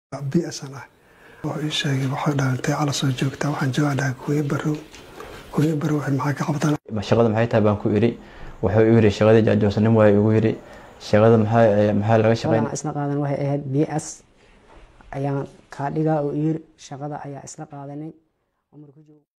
biasan ah oo ii sheegay waxaa dhaantay cala soo joogtaa waxaan joogaa dhahay kuuya barow kuuya barow waxay maxaa ka qabtaan shaqada maxay tahay baan ku idhi wuxuu igu yidhi shaqadii jaajoosnim waa igu yidhi shaqada maxaa maxaa laga shaqeyn shaqadan isla qaadan waxay ahayd bs ayaan kaa dhigaa oo yiri shaqada ayaa isla qaadanay Umar ku joogo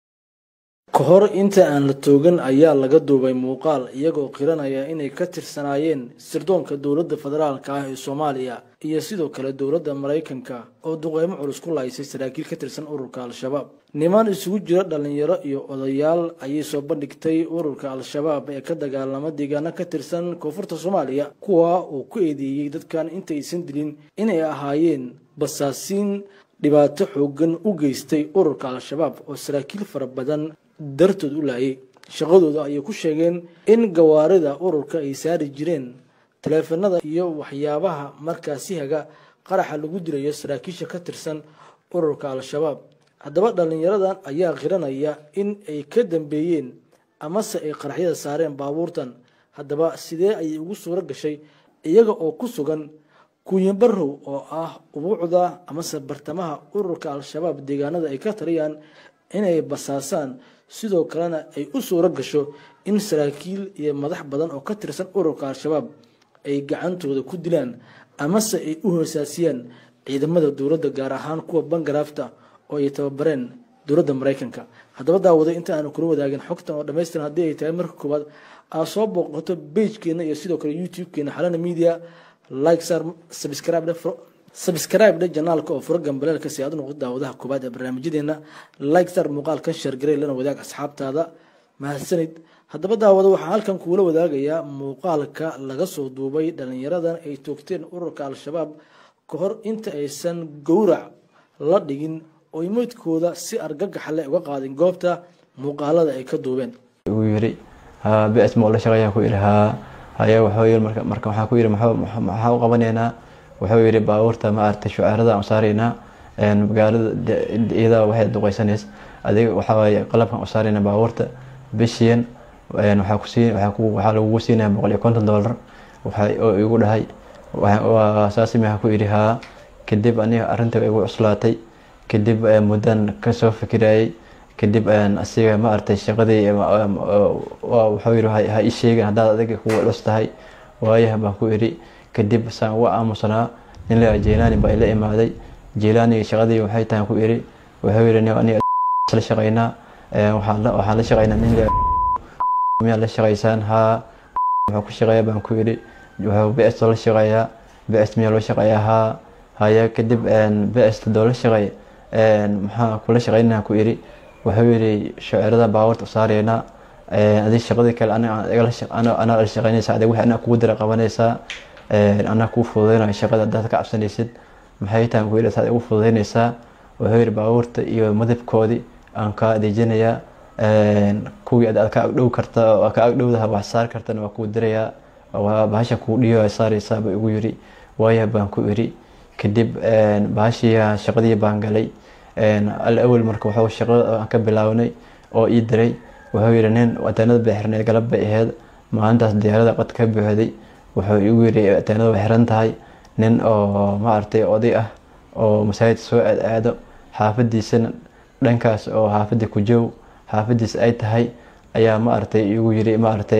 ka hor inta aan la toogan ayaa laga duubay muuqaal iyagoo qiranaya inay ka tirsanaayeen sirdoonka dowladda federaalka ah ee soomaaliya iyo sidoo kale dowladda maraykanka oo duqeymo culus ku laysay saraakiil ka tirsan ururka al-shabaab niman isugu jira dhalinyaro iyo odayaal ayay soo bandhigtay ururka al-shabaab ee ka dagaalama deegaano ka tirsan koonfurta soomaaliya kuwa uu ku eedeeyey dadkan intaysan dilin inay ahaayeen basaasiin dhibaato xoogan u geystay ururka al-shabaab oo saraakiil fara badan dartood u laayay shaqadooda ayay ku sheegeen in gawaarida ururka ay saari jireen taleefanada iyo waxyaabaha markaasi haga qaraxa lagu dilayo saraakiisha ka tirsan ururka al-shabaab haddaba dhallinyaradan ayaa qiranaya in ay ka dambeeyeen amase ay qaraxyada saareen baabuurtan haddaba sidee ayay ugu suuro gashay iyaga oo ku sugan kuuyanbarow oo ah ubuucda amase bartamaha ururka al-shabaab deegaanada ay ka taliyaan inay basaasaan sidoo kalena ay u suuro gasho in saraakiil iyo madax badan oo ka tirsan ururka al-shabaab ay gacantooda ku dilaan amase ay u hoosaasiyaan ciidamada dowladda gaar ahaan kuwa bangaraafta oo ay tababareen dowladda maraykanka haddaba daawaday inta aanu kula wadaagin xogtan oo dhamaystiran haddii ay tahay marka koowaad aad soo booqato beijkeena iyo sidoo kale youtube-keena xalana media like sar subscribe subscribe dhe janaalka oo furo gambaleelka si aad u noqdo daawadaha koobaad ee barnaamijyadeena like sar muuqaalkan sheergarey lana wadaag asxaabtaada mahadsanid haddaba daawada waxaa halkan kuula wadaagayaa muuqaalka laga soo duubay dhalinyaradan ay toogteen ururka al-shabaab ka hor inta aysan gowrac la dhigin oy meydkooda si argagax leh uga qaadin goobta muuqaalada ay ka duubeen igu yidhi haa bs ma la shaqeeyaa ku yidhi haa haya wuxuu yidhi marka marka waxaa ku yidhi maxaa u qabanaynaa wuxuu yidhi baabuurta ma aragtay shucaarada aan saaraynaa magaalada iyadaa waxay duqeysanays adiga waxaa waaye qalabkan u saaraynaa baabuurta bishiyan waxaa ku siin waxaa lagugu siinaya boqol iyo konton dollar waxaa oo igu dhahay saasi maxaa ku yidhi haa kadib aniga arrinta igu cuslaatay kadib muddan kasoo fikirayay kadib asiga ma aragtay shaqadii wuxuu yidhi ha ii sheegin haddaad adiga kugu culus tahay waayaha baan ku idhi kadib saan uga aamusanaa nin la jeelaani baa ila imaaday jeelaani shaqadii waxay tahay ku idhi wuxuu yidhi aniga la shaqaynaa waxaan la shaqaynaa nin miyaa la shaqaysaan haa wuxuu ku shaqeeya baan ku idhi wuxuu bs la shaqeeyaa bs miyaa loo shaqeeyaa haa haya kadib bs doo la shaqeey maxaa kula shaqaynaa ku idhi wuxuu yidhi shaceerada baabuurta u saaraynaa adi shaqadii kale anaa la shaqaynaysa adig wixii anaa kugu dira qabanaysaa anaa kuu fududeynayo shaqada haddaad ka cabsanaysid maxay tahay ku yidhi saad igu fududeynaysaa wuxuu yidhi baabuurta iyo madabkoodii aan kaa adeejinayaa kuwii aad ka agdhow karta oo ka agdhowdaha wax saar kartana waa kuu dirayaa bahasha kuu dhiyo saaraysaa buu igu yidhi waaya baan ku idhi kadib bahashii shaqadii baan galay al awel marka wuxuu shaqada aan ka bilaawnay oo ii diray wuxuu yidhi nin ateenada bay xirneed galab bay ahayd maalintaas diyaarada qad ka buuxday wuxuu igu yidhi ateenada way xiran tahay nin oo maaragtay oday ah oo masaajid soo aad aado xaafadiisana dhankaas oo xaafadda ku joog xaafadiis ay tahay ayaa maaragtay igu yidhi maaragtay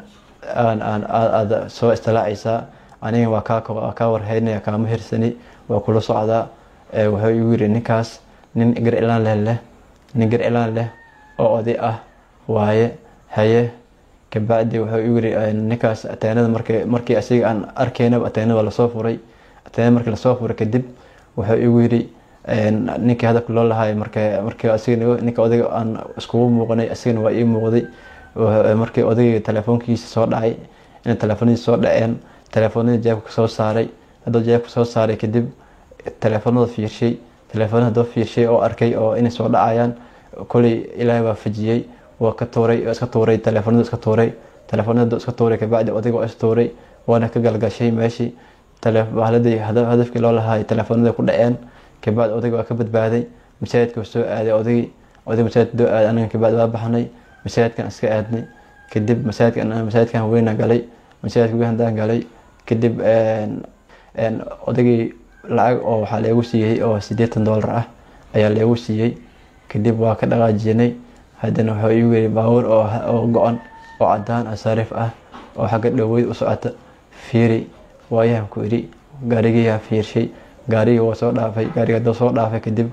aad soo istilaacaysaa aniga waa kaa warhaynaya kaama hirsani waa kula socdaa wuxuu igu yidhi ninkaas nin gar ilaan leh leh nin gar ilaan leh oo oday ah waaye haye kabacdi wuxuu igu yidhi ninkaas ateenada markii markii asiga aan arkaynaba ateenada waa lasoo furay ateenada markii lasoo furay kadib wuxuu igu yidhi ninkii hadafka loo lahaay marka markii asiga ninka odayga aan iskugu muuqanay asigana waa ii muuqday markii odayga telefoonkiisa soo dhacay inay telefoonadiisa soo dhaceen telefoonadii jeebka soo saaray hadduu jeebka soo saaray kadib telefoonada fiirshay telefoonada hadduu fiirshay oo arkay oo inay soo dhacayaan koley ilaahay waa fajiyey waa ka tuuray iska tuuray telefoonada iska tuuray telefoonada iska tuuray kabacdi odayga waa is tuuray waana ka galgashay meeshii bahladii hadafkii loo lahaay telefoonada ku dhaceen kabacdi odayga waa ka badbaaday masaajidka soo aaday odaygii oday masaajid doo aaday anaga kabacdi waa baxnay masaajidkan iska aadnay kadib masaajidkan masaajidkan weyna galay masaajidka weyn haddaan galay kadib odaygii lacag oo waxaa leegu siiyey oo siddeetan doolar ah ayaa leegu siiyey kadib waa ka dhaqaajinay haddana wuxuu igu yiri baabuur oo go-an oo cadaan ah sariif ah oo xagga dhoweyd u socota fiiri waayaan ku idhi gaarigiyaa fiirshay gaarigii waa soo dhaafay gaariga hadduu soo dhaafay kadib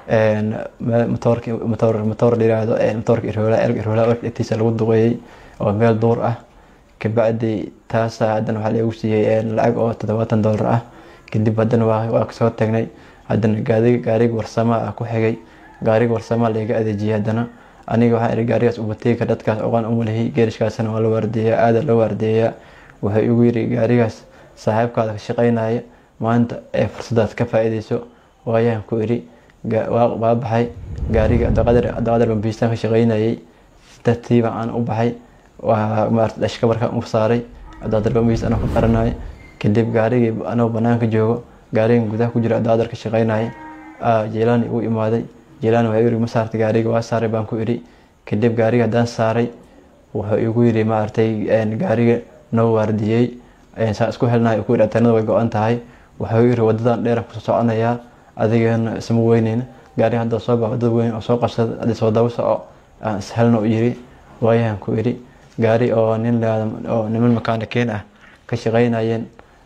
matoor layiraahdo matoorka iroola iroola agtiisa lagu duqeeyey oo meel duur ah kabacdi taasa haddana waxaa lagu siiyey lacag oo toddobaatan doolar ah kadib haddana waa kasoo tagnay haddana gaariga warsama ah ku xigay gaariga warsama layga adeejiyay haddana aniga waxaan ihi gaarigaas ubatiika dadkaas oqaan umalihi geerishkaasna waa la waardeeyaa aada loo waardeeyaa wuxuu igu yiri gaarigaas saaxiibkaada ka shaqeynaya maanta ee fursadaas ka faa-iideyso waayaan ku idhi waa baxay gaariga abdiqadar bambiistaan ka shaqeynayay tartiiba aan u baxay maarata dhashka markaan u saaray abdiqadar bambiis anoo ka qaranaya kadib gaarigii anoo banaanka joogo gaarigan gudaha ku jira abdiqadar ka shaqeynaya jeelaani uu imaaday jeelaani waxaa yiri ma saartay gaariga waa saaray baan ku idhi kadib gaariga haddaan saaray wuxuu igu yiri maaragtay gaariga noo waardiyey saa isku helnahay ku yidhi ateenada way go-an tahay wuxuu yiri wadadan dheeran kusoo soconayaa adigana isma weyneyn gaari hadda soo bax wadada weyn oo soo qabsada hadii soo daba soco aan ishelna u yiri waayahan ku idhi gaari oo nin oo niman makaanikiin ah ka shaqeynayeen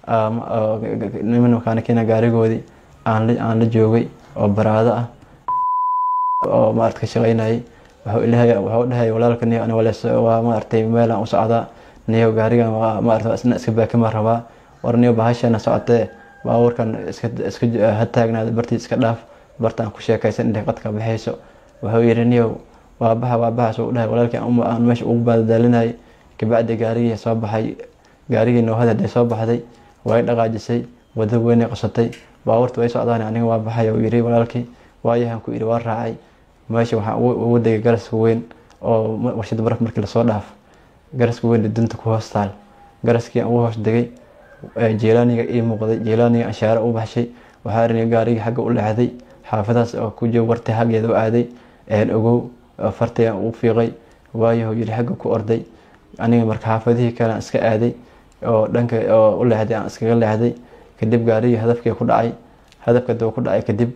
niman makaanikiin ah gaarigoodii aan la joogay oo baraado ah oo maarata ka shaqeynayay wuxuu dhahay walaalka niyo ani walees waa maaragtay meelaan u socdaa niyo gaarigan waa maarata isna iska baakima rabaa war niyo bahashana socotee baabuurkan iska ha taagnaada bartii iska dhaaf bartaan ku sheekaysan intay qadka baxayso wuxuu yidhi niyow waa baxa waa baxa suu dhahay walaalkii aan meesha ugu baadadaalinayay kabacdi gaarigii soo baxay gaarigii noohada hadday soo baxday way dhaqaajisay wada weynay qasatay baabuurta way socdaan aniga waa baxay uu yidhi walaalkii waayahan ku yidhi waa raacay meesha waxaan ugu degay garaska weyn oo warshada baraf markii lasoo dhaaf garaska weyn dunta ku hoos taal garaskii aan ugu hoos degay jeelaaniga ii muuqday jeelaaniga anshaare u baxshay waxaa arinay gaarigii xagga u leexday xaafadaas oo ku jooga wartay xaggeeda u aaday ogow fartay aan ugu fiiqay waayahu yiri xagga ku orday aniga marka xaafadihii kale aan iska aaday oo dhanka oo u leexday aan iskaga leexday kadib gaarigii hadafkii ku dhacay hadafka doo ku dhacay kadib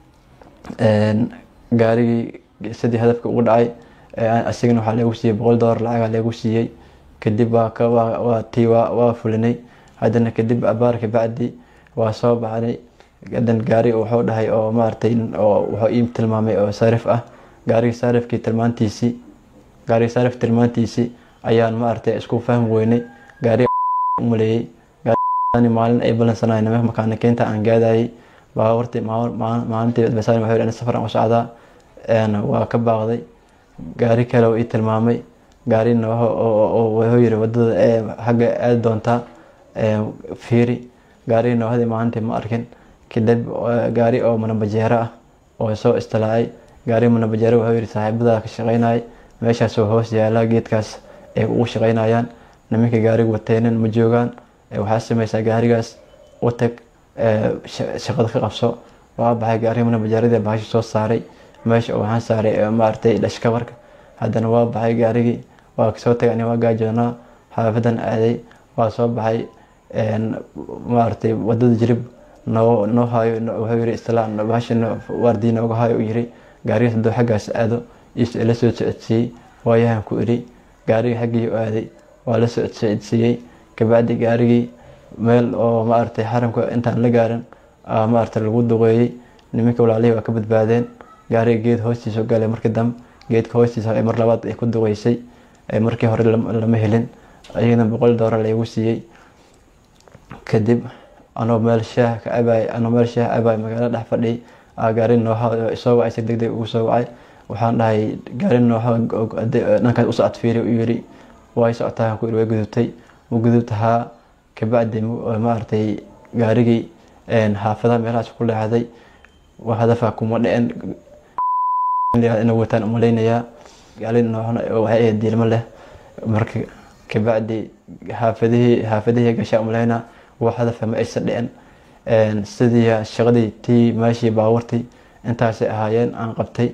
gaarigii sidii hadafka ugu dhacay asigana waxaa leegu siiyey boqol doolar lacagaa leegu siiyey kadib waa tii waa fulinay haddana kadib abaarka bacdi waa soo baxnay hadan gaari wuxuu dhahay oo maaragtay oo wuxuu ii tilmaamay oo sarif ah gaarigii sarifkii tilmaantiisii gaarigii sarif tilmaantiisii ayaan maaragtay isku fahmi weynay gaariga umaleeyey maalin ay balansanay nima makaanikiinta aan gaadayay baabuurtii maalintii basaan wuxuu yidhi safar aan u socdaa waa ka baaqday gaari kale oo ii tilmaamay gaarina wuxuu yiri wadada ee xagga aadi doontaa fiiri gaarigii noohadii maalintii ma arkin kadib gaari oo manabajeero ah oo soo istilaacay gaari manabajeero wuxuu yiri saaxiibada ka shaqeynayay meeshaasoo hoos yaala geedkaas ay ugu shaqeynayaan nimanka gaariga wateenan ma joogaan waxaa sameysaa gaarigaas u tag shaqada ka qabso waa baxay gaariga manabajeeradii bahasha soo saaray meesha waxaan saaray maaragtay dhashkabarka haddana waa baxay gaarigii waa kasoo tagay ani waa gaajoonaa xaafadan aaday waa soo baxay maaragtay wadada jirib noo noo haayo wuxuu yiri isla bahasha waardii nooga haayo u yiri gaarigaas hadduu xaggaas aado ila soo socodsiiyey waayahan ku idhi gaarigii xaggii u aaday waa la socodsiiyey kabacdi gaarigii meel oo maaragtay xaramka intaan la gaarin maaragtay lagu duqeeyey nimanka walaalihii waa ka badbaadeen gaariga geed hoostiisa galay markii dambe geedka hoostiisa mar labaad ay ku duqeysay markii hore lama helin ayagana boqol doolar laygu siiyey kadib anoo meel shaah ka cabaay anoo meel shaah cabaay magaalo dhex fadhiyay gaari nooha soo wacay si deg deg ugu soo wacay waxaan dhahay gaari nooha dhankaas u socod fiiri u yiri way socotaa ku yiri way gudubtay ma gudubtahaa kabacdi maaragtay gaarigii xaafadaha meelahaas ku leexday wax hadafa kuma dhicin inay wataan umalaynayaa gaali nooxna waxay ahayd diilmo leh marka kabacdi xaafadihii xaafadihii gashaa umalaynaa wax hadafa ma aysan dhicin sidii shaqadii tii meeshii baabuurtii intaasay ahaayeen aan qabtay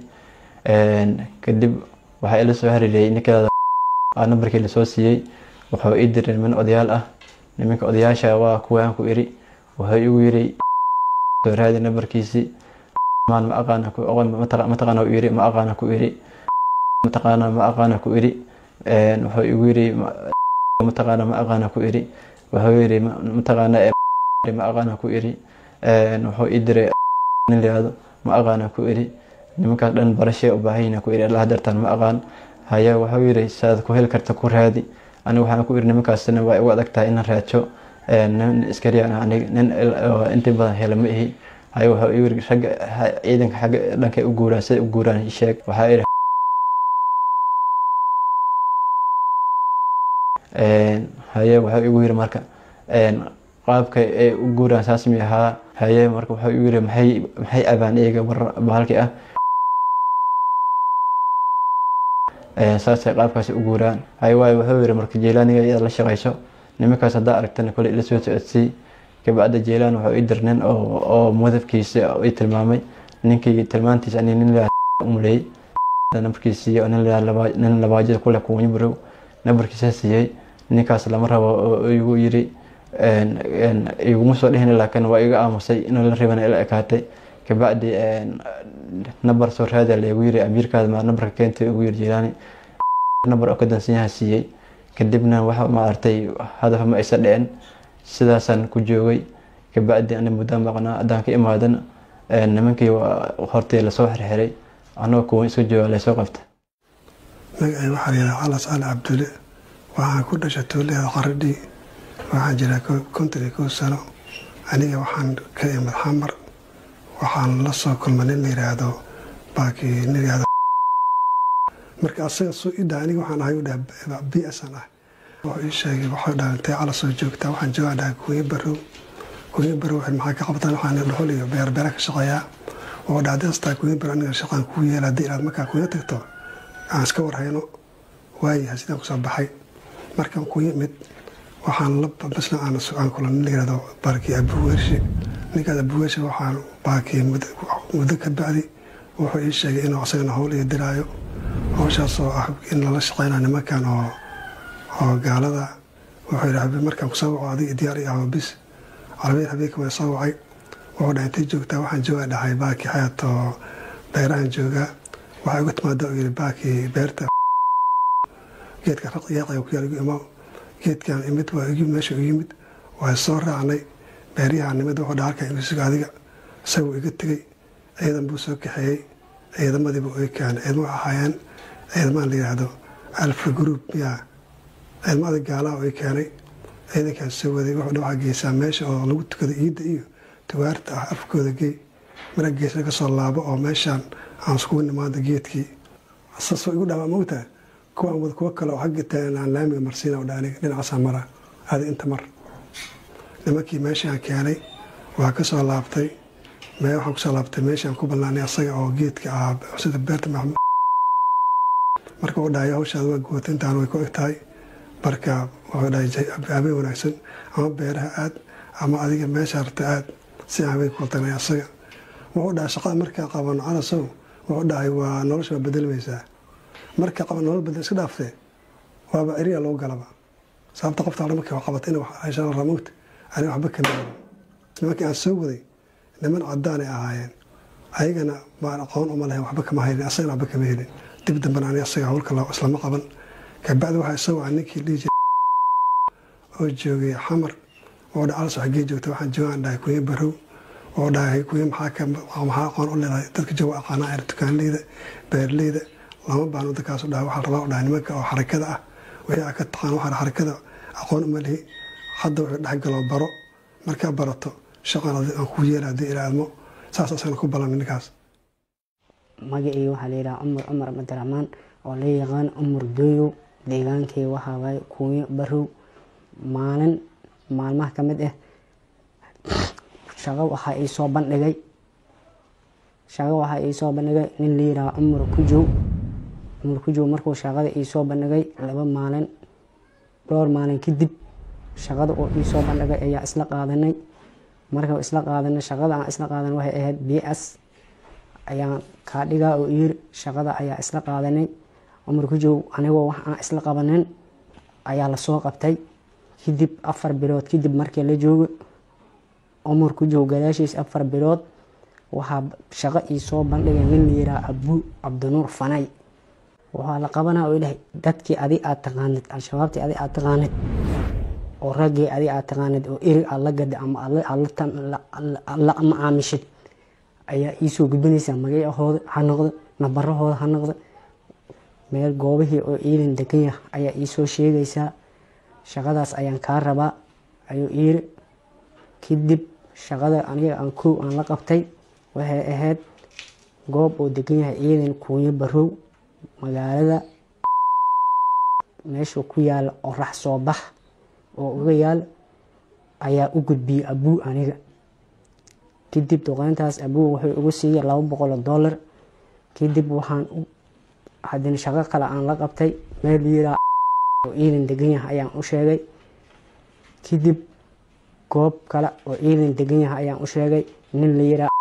kadib waxaa ila soo hariiriyay ninkeeda nambarkii lasoo siiyey wuxuu ii diray niman odayaal ah nimanka odayaasha waa kuwaan ku iri wuxuu igu yiri soo raadi nambarkiisii maan ma aqaana ku aqoon mataqaana u yiri ma aqaana ku iri mataqaana ma aqaana ku iri wuxuu igu yiri mataqaana ma aqaana ku iri wuxuu yiri mataqaana ma aqaana ku iri wuxuu ii diray nin layihahdo ma aqaana ku iri nimankaas dhan barashee u baahan ku iri allah dartaan ma aqaan haya wuxuu yiri saad ku heli karta ku raadi aniga waxaan ku iri nimankaasna waa igu adag tahay inaan raajo nin iskariyaan aniga nin inta badan hela ma ihi haya wuxuu igu yiri ragga ciidanka xagga dhankay u guuraan siday u guuraan sheeg waxaa iri haye wuxuu igu yiri marka qaabka ay u guuraan saas mi ahaa haye marka wuxuu igu yiri maxay maxay abaan iyaga bahalkii ah saasay qaabkaasi u guuraan haye waayo wuxuu yiri marka jeylaaniga iyada la shaqayso nimankaas haddaa aragtana kole ila soo socodsii kabacda jeylaan wuxuu ii dir nin oo mudafkiisa ii tilmaamay ninkii tilmaantiisa ani nin umaleeyey nambarkiisiiyo nin labaajada kule kuwanyi barow nambarkiisa siiyey ninkaas lama rabo oo igu yiri iguma soo dhihin laakiin waa iga aamusay inuu la rabana ila ekaatay kabacdi nambar soo raada laygu yiri amiirkaada maa nambarka keentay ugu yiri jilaani nambar oo ka dansan yaha siiyey kadibna waxa maartay hadaf ma aysa dhicin sidaasaan ku joogay kabacdi ani muddaan maqnaa haddaan ka imaadana nimankii hortii lasoo xirxiray anagoo kuwan iska jooga laysoo qabta magacay waxaa layidhaha calas cali cabdulle waxaan ku dhashay tuulada qaradhii waxaan jiraa konton iyo kow sano aniga waxaan ka imid xamar waxaan la soo kulmay nin la yidhaahdo baakii nin yidhaahdo marka asaga soo ii dhaha aniga waxaan ahay u dhaha b s aan ah wuxuu ii sheegay waxay dhaha intay cala soo joogtaa waxaan joogaa dhaha kuwiye barow kuwiye barow waxay maxaa ka qabtaan waxaan dhuxul iyo beer beera ka shaqeeyaa wuxuu dhaha haddii astaa kuwiye barow aniga shaqaan kuu yeela haddii inaad markaa kuwiye tagto aan iska warhayno waayahay sidaan kusoo baxay markaan ku yimid waxaan la basna aan kula nin la yihahdo baarkii abuweershe ninkaas abuweershe waxaan baakii muddo ka bacdi wuxuu ii sheegay inuu asagana howl iyo diraayo howshaasoo ah in lala shaqeynayo nimankan oo oo gaalada wuxuu yidhi markaan kusoo waco adiga diyaar iyo aho bis carabiyan habeenka waa soo wacay wuxuu dhahay intay joogtaa waxaan joogaa dhahay baakii xayaat oo beerahan joogaa waxaa igu timaada uu yidhi baakii beerta geedka raqyaaqaya ku yaal igu imaa geedkan imid waa igi meesha u yimid waa soo raacnay beeryahan nimid wuxuu dhaha halkaa imisuga adiga isaguu iga tegey ciidan buu soo kaxeeyey ciidamadiibu ay keenay ciidamo waxay ahaayeen ciidamaan la yidhaahdo alfa group miyaa ciidamada gaalaha ay keenay ciidankaas soo waday wuxuu dha waxaa geysaa meesha oo lagu tukado iidda iyo tuwaarta ah afkooda gey mara geesna ka soo laabo oo meeshaan aan iskugu nimaada geedkii saasoo igu dhamaa mogtaa kuwaan wad kuwo kale oo xagga taagan aan laamiga marsiina u dhaaniga dhinacaasaa mara aada inta mar nimankii meeshaan keenay waa ka soo laabtay mee waxaan kusoo laabtay meeshaan ku ballaanay asaga oo geedka ah sida beerta maxmud marka uu dhahay hawshaada waa gootay intaan way ku eg tahay marka wuxuu dhahay habeen wanaagsan ama beeraha aad ama adiga meesha rabta aad si aan habeen ku tagnay asaga wuxuu dhahay shaqada markaa qabano calasow wuxuu dhahay waa nolosha waa bedelmaysaa marka qaban nolol bedel iska dhaaftee waaba eriya lagu galaba sababta qofta hore markii qabatay in ayshaan ramowta ani waxba kama gaban nimankii aan soo waday niman cadaan ay ahaayeen ayagana baan aqoon uma lahayn waxba kama haynin asagana waxba kama helin dib dambana ani asaga howlka islama qaban kabacdi waxaa isagoo ah ninkii dhihi jiray oo joogay xamar oo dha alas xaggee joogta waxaan joogaan dhahay kuye barow oo dhahay kuye maxaa maxaa aqoon u leedahay dadka jooga aqaanaa er dukaanleyda beerleyda lama baano dadkaas dhaha waxaa rabaa dhaha nimanka oo xarakada ah wixii aa ka taqaan waxaa xarakada aqoon uma lihi hadda wuxuu dhex galo baro markaa barato shaqan aan ku yeela haddii ilaadmo saas asagana ku ballan ninkaas magacii waxaa la yidhaha cumar cumar cabdiraxmaan oo la yaqaan cumar dooyow deegaankii waxaa waaye kuuyo barow maalin maalmaha ka mid ah shaqo waxaa ii soo bandhigay shaqo waxaa ii soo bandhigay nin la yidhaha cumar kujow cumar kujow markuu shaqada ii soo bandhigay laba maalin dhowr maalin kadib shaqada uu ii soo bandhigay ayaa isla qaadanay marka isla qaadanay shaqada aan isla qaadan waxay ahayd b s ayaan kaa dhigaa oo yiri shaqada ayaa isla qaadanay cumar kujow anigoo wax aan isla qabanin ayaa lasoo qabtay kadib afar bilood kadib markii la joogo cumar ku joog gadaashiis afar bilood waxaa shaqo ii soo bandhigay nin la yiraa abu cabdinuur fanay waxaa la qabanaa oo ilahay dadkii adig aad taqaanid al-shabaabtii adig aad taqaanid oo raggii adig aad taqaanid oo erig aad la gada ama la macaamishid ayaa iisoo gudbinaysaa magacahooda ha noqdo nabarahooda ha noqdo meel goobihii oo ciidan degan yah ayaa iisoo sheegaysaa shaqadaas ayaan kaa rabaa ayuu iiri kadib shaqada aniga aan kow aan la qabtay waxay ahayd goob oo degan yahay ciidan kuunyo barow magaalada meeshuu ku yaala orax soo bax oo uga yaal ayaa u gudbiyey abuu aniga kadib duqeyntaas abuu wuxuu igu siiyey laba boqol oo dollar kadib waxaan haddana shaqo kale aan la qabtay meel yiraa oo ciidan degan yahay ayaan u sheegay kadib goob kale oo ciidan degan yahay ayaan u sheegay nin la yiraa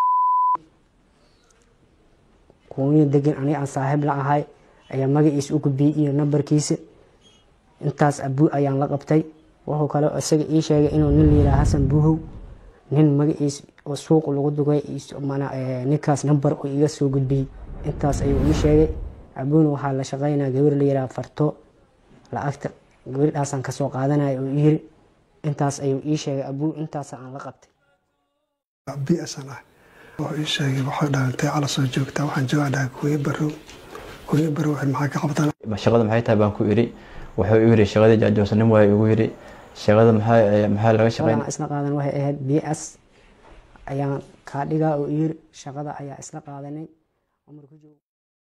kuunya degan aniga aan saaxiib la ahay ayaa magaciisa u gudbiyey iyo nambarkiisa intaas abuu ayaan la qabtay wuxuu kale isaga ii sheegay inuu nin la yiraa xasan buuhow nin magaciis oo suuq lagu dugay ninkaas nambar oo iga soo gudbiyey intaas ayuu ii sheegay abuuna waxaa la shaqeynaa gabar la yiraa farto lacagta gabardhaasaan kasoo qaadanaya oo yiri intaas ayuu ii sheegay abuu intaas aan la qabtay biasan ah wuxuu ii sheegay waxay dhalantay cala soo joogtaa waxaan joogaa dhahay kuuyo barow kuuyo barow waxay maxaa ka qabtaan shaqada maxay tahay baan ku iri wuxuu igu yiri shaqadii jaajoosnim waa igu yiri shaqada maxaa maxaa laga shaqeyn isla qaadan waxay ahayd b s ayaan kaa dhigaa oo yiri shaqada ayaa isla qaadanay cumar ku joog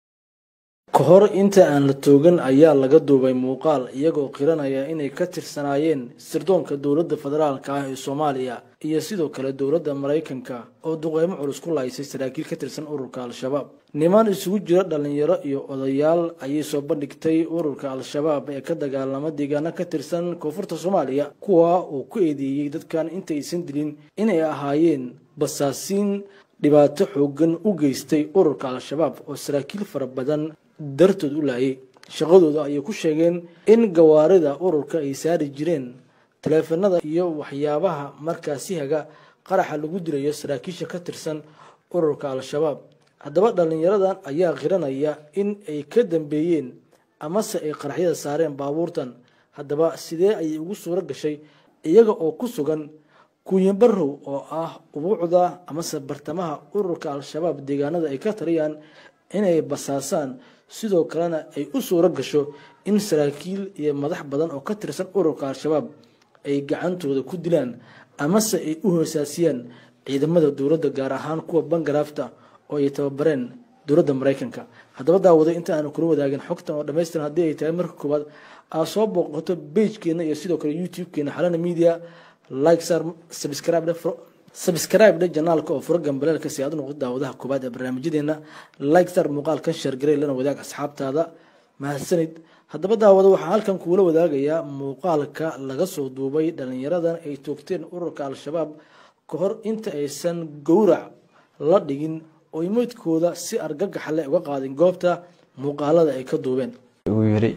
ka hor inta aan la toogan ayaa laga duubay muuqaal iyagoo qiranaya inay ka tirsanaayeen sirdoonka dowladda federaalka ah ee soomaaliya iyo sidoo kale dowladda maraykanka oo duqeymo culus ku laysay saraakiil ka tirsan ururka al-shabaab niman isugu jira dhallinyaro iyo odayaal ayay soo bandhigtay ururka al-shabaab ee ka dagaalama deegaano ka tirsan koonfurta soomaaliya kuwa uu ku eedeeyey dadkan intaysan dilin inay ahaayeen basaasiin dhibaato xoogan u geystay ururka al-shabaab oo saraakiil fara badan dartood u laayay shaqadooda ayay ku sheegeen in gawaarida ururka ay saari jireen taleefanada iyo waxyaabaha markaasi haga qaraxa lagu dilayo saraakiisha ka tirsan ururka al-shabaab haddaba dhallinyaradan ayaa qiranaya in ay ka dambeeyeen amase ay qaraxyada saareen baabuurtan haddaba sidee ayay ugu suuro gashay iyaga oo ku sugan kuuyanbarow oo ah ubuucda amase bartamaha ururka al-shabaab deegaanada ay ka tariyaan inay basaasaan sidoo kalena ay u suuro gasho in saraakiil iyo madax badan oo ka tirsan ururka al-shabaab ay gacantooda ku dilaan amase ay u hoosaasiyaan ciidamada dowladda gaar ahaan kuwa bangaraafta oo ay tababareen dowladda maraykanka haddaba daawaday inta aanu kula wadaagin xogtan oo dhamaystiran haddii ay tahay marka koowaad aad soo booqato bagekeena iyo sidoo kale youtube-keena xalana media like sar subscribe subscribe dhe janaalka oo furo gambaleelka si aad u noqdo daawadaha koobaad ee barnaamijyadeena like sar muuqaalkan sheergarey lana wadaag asxaabtaada mahadsanid haddaba daawada waxaa halkan kuula wadaagayaa muuqaalka laga soo duubay dhallinyaradan ay toogteen ururka al-shabaab ka hor inta aysan gowrac la dhigin oo moydkooda si argagaxa leh uga qaadin goobta muuqaalada ay ka duubeen igu yiri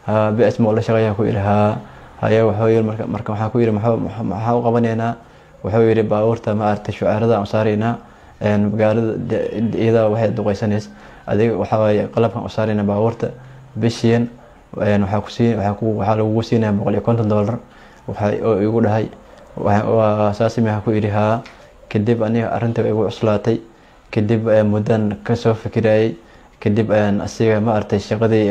bs ma la shaqeeyaa ku yiri haa haya wuxuu yiri marka marka waxaa ku yiri maxaa u qabanaynaa wuxuu yiri baabuurta ma aragtay shucaarada aan saaraynaa magaalada iyada waxay duqeysanays adiga waxaa waaye qalabkan u saaraynaa baabuurta bishiyan waxaa kusii waxaa lagugu siinaya boqol iyo konton dollar waxa oo igu dhahay saasi maxaa ku yidhi haa kadib aniga arrinta igu cuslaatay kadib muddan kasoo fikirayay kadib asiga ma aragtay shaqadii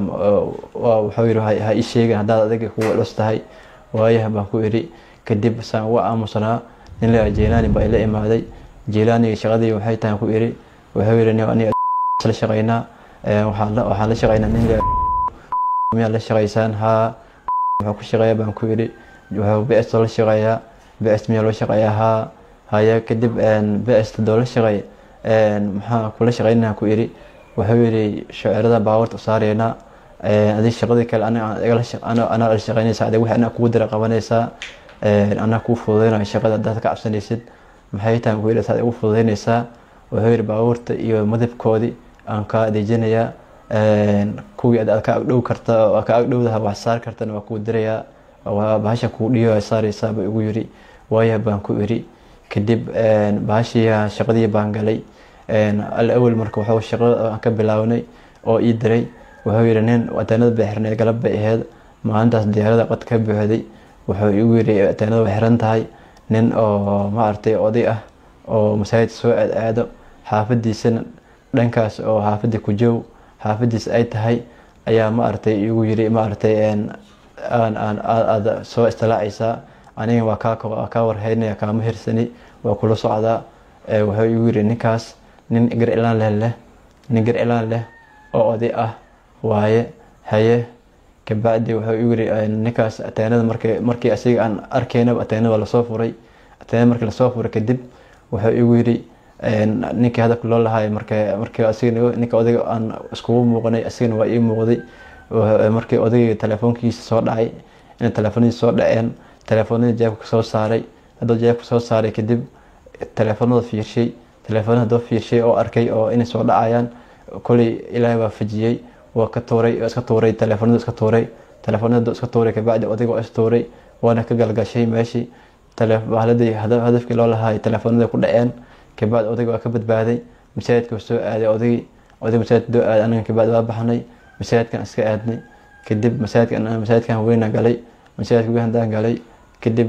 wuxuu yidhi ha ii sheegin haddaad adiga kugu culus tahay waayaha baan ku idhi kadib saan uga aamusanaa nin la jeylaani baa ila imaaday jeylaaniga shaqadii waxay tahay ku idhi wuxuu yidhi aniga la shaqaynaa waxaan la shaqaynaa nin miyaa la shaqaysaan haa wuxuu ku shaqeeya baan ku idhi wuxuu bs la shaqeeyaa bs miyaa loo shaqeeyaa haa haya kadib bs doo la shaqeey maxaa kula shaqeynaa ku idhi wuxuu yidhi shaceerada baawarta saareynaa adig shaqadii kale anaa la shaqeynaysaa adig wixii anaa kugu dira qabanaysaa anaa kuu fududeynaya shaqada haddaad ka cabsanaysid maxay tahay ku yidhi saad igu fududeynaysaa wuxuu yidhi baabuurta iyo madabkoodii aan kaa adeejinayaa kuwii aad ka agdhow karta oo ka agdhowdaha wax saar kartana waa kuu dirayaa bahasha kuu dhiyo saaraysaa buu igu yidhi waaya baan ku idhi kadib baashii shaqadii baan galay alawel marka wuxuu shaqada ka bilaabnay oo ii diray wuxuu yidhi nin ateenada bay xirneed galab bay aheyd maalintaas diyaarada qad ka buuxday wuxuu igu yidhi ateenada way xiran tahay nin oo maaragtay oday ah oo masaajidka soo aad aado xaafadiisana dhankaas oo xaafadii ku joog xaafadiis ay tahay ayaa maaragtay igu yidhi maaragtay aada soo istilaacaysaa aniga waa kaa warhaynaya kaama hirsani waa kula socdaa wuxuu igu yidhi ninkaas nin gar ilaan leh leh nin gar ilaan leh oo oday ah waaye haye kabacdi wuxuu igu yidhi ninkaas ateenada markii markii asiga aan arkaynaba ateenada waa lasoo furay ateenada markii lasoo furay kadib wuxuu igu yidhi ninkii hadalka loo lahaay marka markii asiga ninka odayga aan iskugu muuqanay asigana waa ii muuqday markii odayga telefoonkiisa soo dhacay inay telefoonadiisa soo dhaceen telefoonadii jeebka soo saaray hadduu jeebka soo saaray kadib telefoonada fiirshay telefoonada hadduu fiirshay oo arkay oo inay soo dhacayaan koley ilaahay waa fajiyey waa ka tuuray iska tuuray telefoonada iska tuuray telefoonada iska tuuray kabacdi odayga waa is tuuray waana ka galgashay meeshii bahladii hadafkii loo lahaay telefoonada ku dhaceen kabacdi odayga waa ka badbaaday masaajidka soo aaday odaygii oday masaajidka doo aaday anaga kabacdi waa baxnay masaajidkan iska aadnay kadib masaajidkan masaajidkan weyna galay masaajidka weyn haddaan galay kadib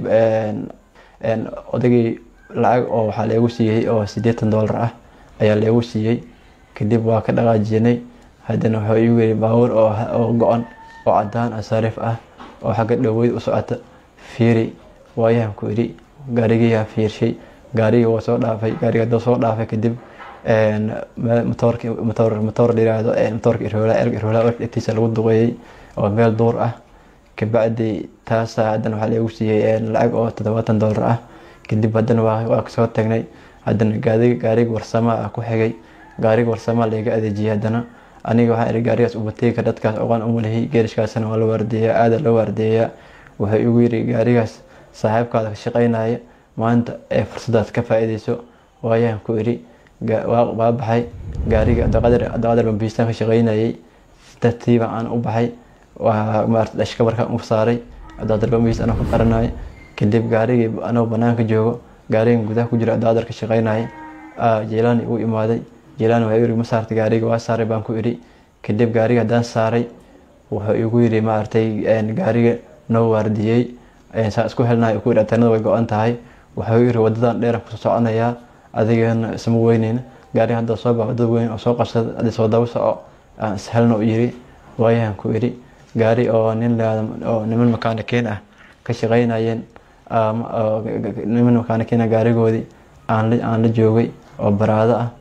odaygii lacag oo waxaa leegu siiyey oo siddeetan doolar ah ayaa leegu siiyey kadib waa ka dhaqaajinay haddana wuxuu igu yiri baabuur oo go-an oo cadaan ah sariif ah oo xagga dhoweyd u socota fiiri waayaan ku idhi gaarigiyaa fiirshay gaarigii waa soo dhaafay gaariga hadduu soo dhaafay kadib matoorki matoor matoor dhiraahdo matoorka irhoola erg irhoola agtiisa lagu duqeeyey oo meel duur ah kabacdi taasa haddana waxaa lagu siiyey lacag oo toddobaatan doolar ah kadib haddana waa kasoo tagnay haddana gaari gaariga warsama ah ku xigay gaariga warsama layga adeejiyey haddana aniga waxaan ihi gaarigaas ubateega dadkaas oqaan umalahi geerishkaasna waa la waardeeyaa aada loo waardeeyaa wuxuu igu yiri gaarigaas saaxiibkaada ka shaqeynaya maanta ee fursadaas ka faa-ideyso waayaan ku idhi waa baxay gaariga abdiqadar bambiistaan ka shaqeynayay tartiiba aan u baxay waa maarata dhashka markaan u saaray abdiqadar bambiis anoo ka qaranaya kadib gaarigii anoo banaanka joogo gaarigan gudaha ku jira abdiqadar ka shaqeynaya jeelaani uu imaaday jeelaani waa yiri ma saartay gaariga waa saaray baan ku idhi kadib gaariga haddaan saaray wuxuu igu yiri maaragtay gaariga noo waardiyey saa isku helnahay ku yidhi ateenada way go-an tahay wuxuu yiri wadadan dheeran kusoo soconayaa adigana isma weyneyna gaariga hadda soo baa wadada weyn oo soo qabsada hadii soo daba soco aan ishelna u yiri waayahan ku idhi gaari oo nin oo niman makaanikiin ah ka shaqeynayeen niman makaanikiin gaarigoodii aan la joogay oo baraado ah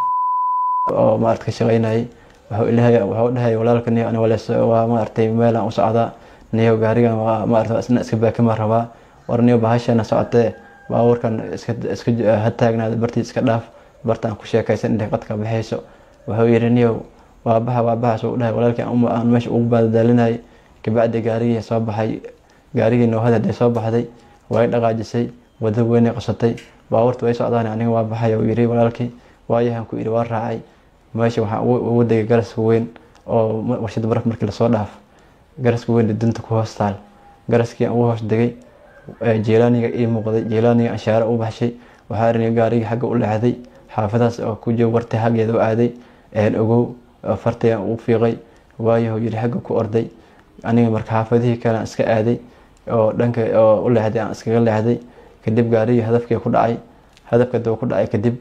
oo maarata ka shaqeynayay wuxuu dhahay walaalka niyo ani walees waa maaragtay meelaan u socdaa niyo gaarigan waa maarata isna iska baakima rabaa war niyo bahashana socotee baabuurkan iska ha taagnaada bartii iska dhaaf bartaan ku sheekaysan intay qadka baxayso wuxuu yidhi niyow waa baxa waa baxa suu dhahay walaalkii aan meesha ugu baadaalinayay kabacdi gaarigii soo baxay gaarigii noohada hadday soo baxday way dhaqaajisay wada weynay qasatay baabuurta way socdaan aniga waa baxay uu yidhi walaalkii waayahan ku yidhi waa raacay meesha waxaan ugu degay garaska weyn oo warshada baraf markii lasoo dhaaf garaska weyn dunta ku hoos taal garaskii aan ugu hoos degay jeelaaniga ii muuqday jeelaaniga anshaare u baxshay waxaa rini gaarigii xagga u leexday xaafadaas oo ku joog wartay xaggeeda u aaday ogow fartayaan u fiiqay waayahu yidhi xagga ku orday aniga marka xaafadihii kale aan iska aaday oo dhanka oo u leexday aan iskaga leexday kadib gaarigii hadafkii ku dhacay hadafka daba ku dhacay kadib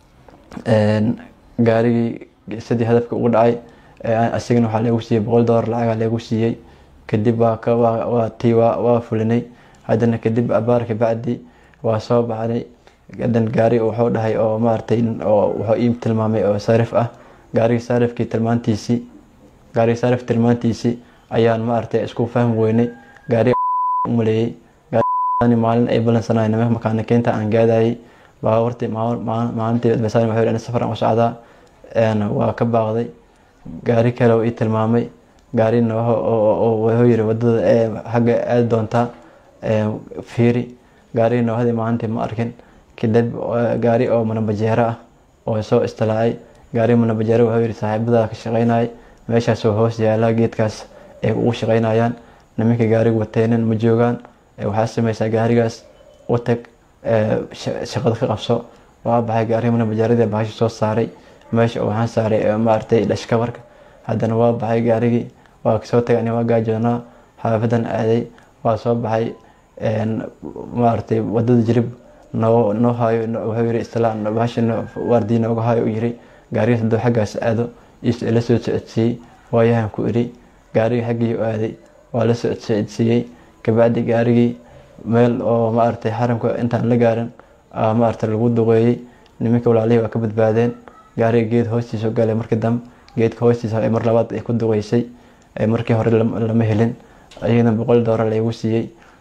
gaarigii sidii hadafka ugu dhacay asigana waxaa leegu siiyey boqol doolar lacagaa leegu siiyey kadib waa tii waa fulinay haddana kadib abaarka bacdi waa soo baxnay hadan gaari wuxuu dhahay oo maaragtay oo wuxuu ii tilmaamay oo saarif ah gaarigii saarifkii tilmaantiisii gaarigii saarif tilmaantiisii ayaan maaragtay isku fahmi weynay gaari umaleeyey maalin ay balansanay nimanka makaanikiinta aan gaadayay baabuurtii maalintii basaan wuxuu yidhi safar aan u socdaa waa ka baaqday gaari kale uu ii tilmaamay gaarina wuxuu yiri wadada xagga aadi doontaa fiiri gaarigii noohadii maalintii ma arkin kadib gaari oo manabajeero ah oo soo istilaacay gaari manabajeero wuxuu yiri saaxiibada ka shaqeynayay meeshaasoo hoos yaala geedkaas ay ugu shaqeynayaan nimanka gaariga wateynan ma joogaan waxaa sameysaa gaarigaas u tag shaqada ka qabso waa baxay gaariga mana bajaaradii bahashi soo saaray meesha waxaan saaray maaragtay dhashkabarka haddana waa baxay gaarigii waa kasoo tagay ani waa gaajoonaa xaafadan aaday waa soo baxay maaragtay wadada jirib noo noo haayo wuxuu yiri islaan bahashi waardii nooga haayo u yiri gaariga hadduu xaggaas aado ila soo socodsiiyey waayahan ku iri gaariga xaggii u aaday waa la soo socodsiiyey kabacdi gaarigii meel oo maaragtay xaramka intaan la gaarin maaragtay lagu duqeeyey nimanka walaalihii waa ka badbaadeen gaariga geed hoostiisa galay markii dambe geedka hoostiisa mar labaad ay ku duqeysay markii hore lama helin ayagana boqol doolar laygu siiyey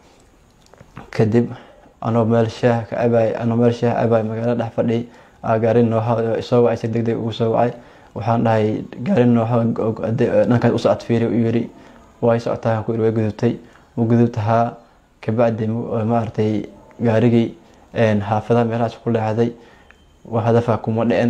kadib anoo meel shaah ka cabaay anoo meel shaah cabaay magaalada dhex fadhiyay gaari nooha soo wacay si degdeg ugu soo wacay waxaan dhahay gaari nooha dhankaas u socod fiiri u yiri way socotaa ku way gudubtay u gudubtahaa kabacdi maaragtay gaarigii xaafadaha meelahaas ku leexday waa hadafa kuma dhicin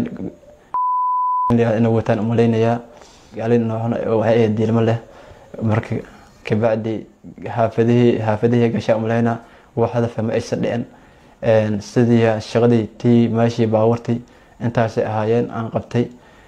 inay wataan umalaynayaa gaari nooxna waxay ahayd diilmo leh marka kabacdi xaafadihii xaafadihii gashaa umalaynaa wax hadafa ma aysan dhicin sidii shaqadii tii meeshii baabuurtii intaasay ahaayeen aan qabtay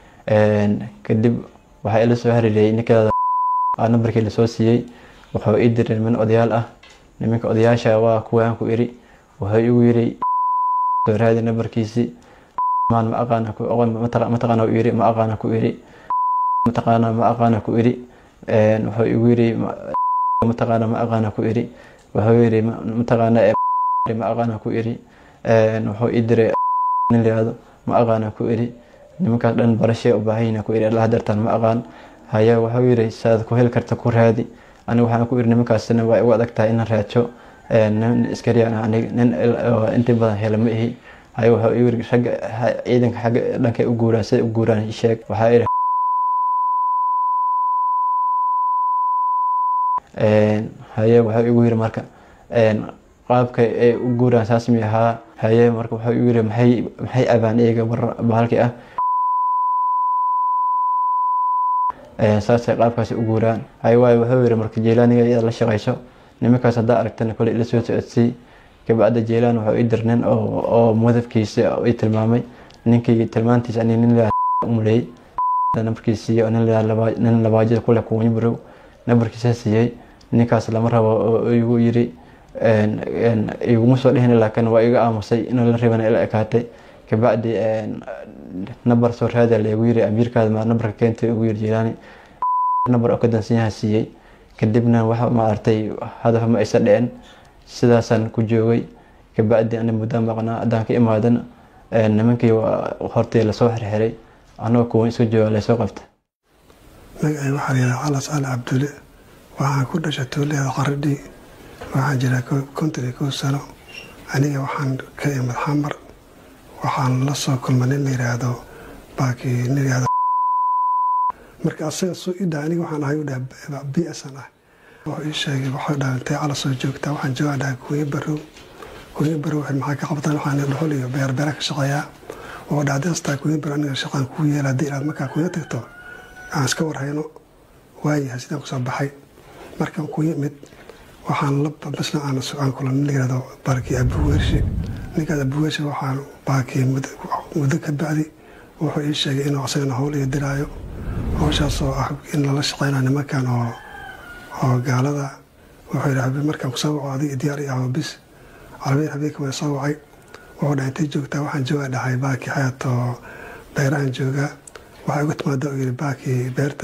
kadib waxaa ila soo hariiriyay ninkeeda nambarkii lasoo siiyey wuxuu ii diray niman odayaal ah nimanka odayaasha waa kuwaan ku iri wuxuu igu yiri soo raadi nambarkiisii maan ma aqaana ku mataqaana u yiri ma aqaana ku iri mataqaana ma aqaana ku iri wuxuu igu yiri mataqaana ma aqaana ku iri wuxuu yiri mataqaana ma aqaana ku iri wuxuu ii diray nin layihahdo ma aqaana ku iri nimankaas dhan barashee u baahayna ku iri allah dartaan ma aqaan haya wuxuu yiri saad ku heli karta ku raadi aniga waxaan ku iri nimankaasina waa igu adag tahay inaan raajo nin iskariyan anig nin intii badan hela ma ihi haya wuxuu igu yiri ragga ciidanka xagga dhankay u guuraan siday u guuraan sheeg waxaa iri haye wuxuu igu yiri marka qaabka ay u guuraan saas mi ahaa haye marka wuxuu igu yiri maxay maxay abaan iyaga bahalkii ah saasay qaabkaasi u guuraan hay waayo wuxuu yiri marka jeylaaniga iyada la shaqayso nimankaas haddaa aragtana kole ila soo socodsii kabacda jeylaan wuxuu ii dir nin oo madabkiisa ii tilmaamay ninkii tilmaantiisa ani nin umuleeyey nambarkiisiiyo nin labaajada kule kuwanyi barow nambarkiisa siiyey ninkaas lama rabo oo igu yiri iguma soo dhihin laakiin waa iga aamusay in la rabana ila ekaatay kabacdi nambar soo raada laygu yiri amiirkaada ma nambarka keentay ugu yiri jilaani nambar oo ka dansanyaha siiyey kadibna waxa maaragtay hadaf ma aysa dhicin sidaasaan ku joogay kabacdi ani muddo maqnaa haddaan ka imaadana nimankii hortii lasoo xirxiray anagoo kuwan iska jooga laysoo qabta magacay waxaa layidhaha calas cali cabdulle waxaan ku dhashay tuuleeda qaradhii waxaan jiraa konton iyo kow sano aniga waxaan ka imid xamar waxaan la soo kulmay nin la yidhaahdo baaki nin yidhaahdo marka asaga soo ii dhaha aniga waxaan ahay u dhaha b s an ah wuxuu ii sheegay waxuu dhaha intee cala soo joogtaa waxaan joogaa dhaha kuuyo barow kuuyo barow waxay maxaa ka qabtaan waxaan dhuxul iyo beer beera ka shaqeeyaa oo dhaha haddii astaa kuuyo barow aniga shaqaan kuu yeela haddii inaad markaa kuuyo tagto aan iska warhayno waayahay sidaan kusoo baxay markaan ku yimid waxaan la basna aan aan kulan nin la yihahdo baarkii abuweershi ninkaas abuweershi waxaan baakii muddo ka bacdi wuxuu ii sheegay inuu asagana howl iyo diraayo howshaas oo ah in lala shaqeynayo nimankan oo oo gaalada wuxuu yidhi markaan kusoo waco adiga diyaar iyo ahoo bis carabiyan habeenka waa soo wacay wuxuu dhahay intay joogtaa waxaan joogaa dhahay baakii xayaat oo beerahan joogaa waxay uga timaada uu yidhi baakii beerta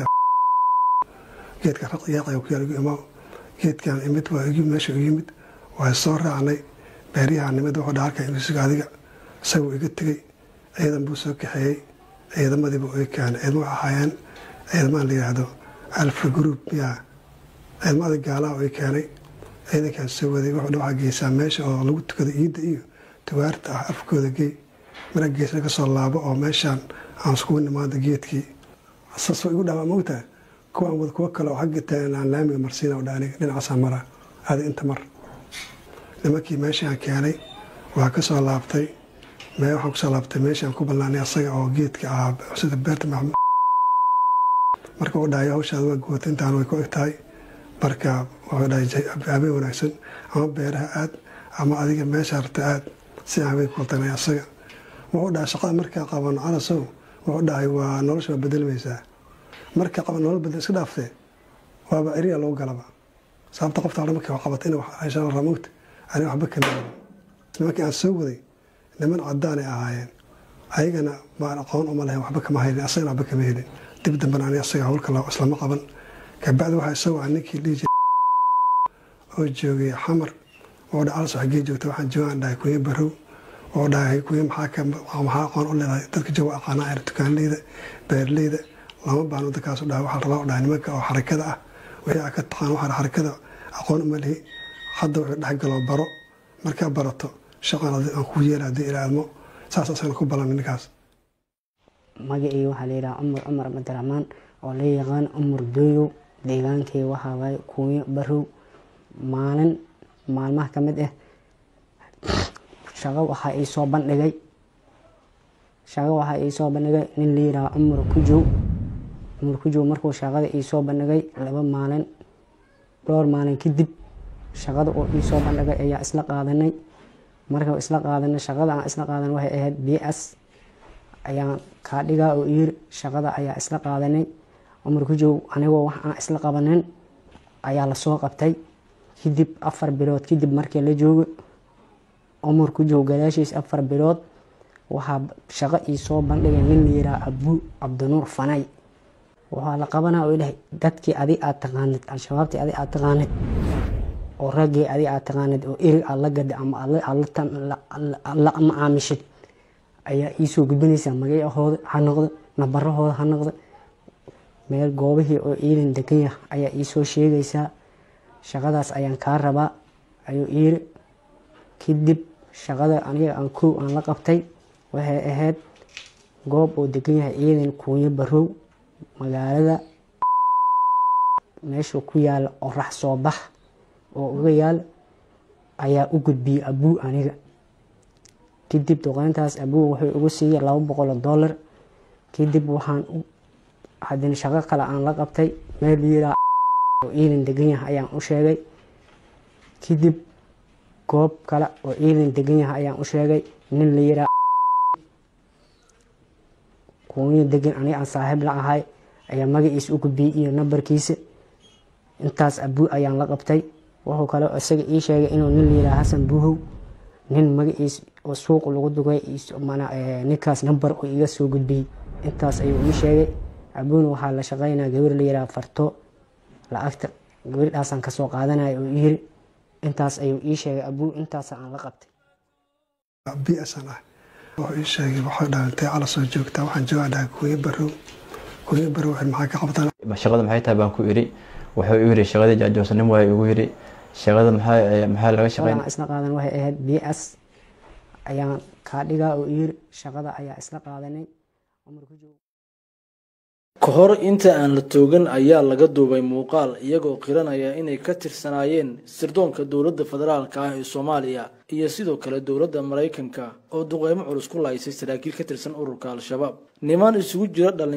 geedka raqyaaqay ku yaal igu imo geedkan imid waa igu meesha u yimid waa soo raacnay beeryahan nimid wuxuu dhaha halkan isuga adiga isaguu iga tegey ciidan buu soo kaxeeyey ciidamadiiba ay keenay ciidamo waxay ahaayeen ciidamaha la yidhaahdo alfa group miyaa ciidamada gaalaha ay keenay ciidankan soo waday wuxuu dha waxaa geysaa meesha oo lagu tukado iidda iyo tugaarta ah afkooda gey mara geesna ka soo laabo oo meeshaan aan iskugu nimaado geedkii saasoo igu dhaawaa mogtaha kuwaan wada kuwo kale oo xagga taagan aan laamiga marsiina dha aniga dhinacaasaa mara aadi inta mar nimankii meeshaan keenay waa ka soo laabtay mee waxaan kusoo laabtay meeshaan ku ballaanay asaga oo geedka ahaa sida beerta maxmud marka uu dhahay hawshaada waa guwata intaan way ku eg tahay marka wuxuu dhahay habeen wanaagsan ama beeraha aad ama adiga meesha rabta aad si aan habeen kultanay asaga wuxuu dhahay shaqada markaa qaban calasow wuxuu dhahay waa nolosha waa bedelmaysaa markaa qaban nolol bedel iska dhaaftee waaba eriya lagu galaba sababta qofta hore markii qabatay in ayshaan raamugta ani waxba kama helin nimankii aan soo waday niman cadaanay ahaayeen ayagana baan aqoon uma lahayn waxba kama helin asagana waxba kama helin dib dambana ani asaga howlka islama qaban kabacdi waxaa isagoo ah ninkii dhihi jiray oo joogay xamar oo dha alas xaggee joogta waxaan joogaan dhahay kunya barow oo dhahay kunya maxaa maxaa aqoon u leedahay dadka jooga aqaanaa er dukaanleyda beerleyda lama baano dadkaasu dhahay waxaa rabaa dhahay nimanka oo xarakada ah wixii aa ka taqaan waxaa xarakada aqoon uma lihi hadda wuxuu dhexgalo baro markaa barato shaqan aan ku yeela haddii ilaalmo saas asagana ku ballan ninkaas magacii waxaa la yidhaha cumar cumar cabdiraxmaan oo la yaqaan cumar dooyow deegaankii waxaa waaye kuunyo barow maalin maalmaha ka mid ah shaqo waxaa ii soo bandhigay shaqo waxaa ii soo bandhigay nin la yidhaha cumar kujow cumar kujow markuu shaqada ii soo bandhigay laba maalin dhowr maalin kadib shaqada oo ii soo bandhigay ayaa isla qaadanay marka isla qaadanay shaqada aan isla qaadan waxay ahayd b s ayaan kaa dhigaa oo yiri shaqada ayaa isla qaadanay cumar kujow anigoo wax aan isla qabanin ayaa lasoo qabtay kadib afar bilood kadib markii la joogo cumar kujow gadaashiis afar bilood waxaa shaqo ii soo bandhigay nin la yiraa abu cabdinuur fanay waxaa la qabanaa oo ilahay dadkii adi aad taqaanid al-shabaabtii adi aad taqaanid oo raggii adi aad taqaanid oo erig aad la gada ama la macaamishid ayaa iisoo gudbinaysaa magacahooda ha noqdo nabarahooda ha noqdo meel goobihii oo ciidan deganya ayaa iisoo sheegaysaa shaqadaas ayaan kaa rabaa ayuu iiri kadib shaqada aniga aan kow aan la qabtay waxay ahayd goob oo degan yahay ciidan kuunyo barow magaalada meeshuu ku yaala orax soo bax oo uga yaal ayaa u gudbiyey abuu aniga kadib duqeyntaas abuu wuxuu igu siiyey laba boqoloo dollar kadib waxaan haddana shaqo kale aan la qabtay meel yiraa oo ciidan degan yahay ayaan u sheegay kadib goob kale oo ciidan degan yahay ayaan u sheegay nin la yiraa kuunyo degan aniga aan saaxiib la ahay ayaa magaciisa u gudbiyey iyo nambarkiisa intaas abuu ayaan la qabtay wuxuu kale isaga ii sheegay inuu nin la yiraa xasan buuhow nin magaciis oo suuq lagu dugay ninkaas nambar oo iga soo gudbiyey intaas ayuu ii sheegay abuuna waxaa la shaqeynaa gabar la yiraa farto lacagta gabardhaasaan kasoo qaadanaya oo yiri intaas ayuu ii sheegay abuu intaas aan la qabtay bsan ah wuxuu ii sheegay waxay dhahay intee cala soo joogtaa waxaan joogaa dhahay kuuyo barow kuuyo barow waxay maxaa ka qabtaan shaqada maxay tahay baan ku iri wuxuu igu yiri shaqadii jaajoosnim waay igu yiri shaqada maxaa maxaa laga shaqeyn shaqada isla qaadan waxay ahayd b s ayaan kaa dhigaa oo yiri shaqada ayaa isla qaadanay cumar ku joogo ka hor inta aan la toogan ayaa laga duubay muuqaal iyagoo qiranaya inay ka tirsanaayeen sirdoonka dowladda federaalka ah ee soomaaliya iyo sidoo kale dowladda maraykanka oo duqeymo culus ku lahaysay saraakiil ka tirsan ururka al-shabaab niman isugu jira dhalin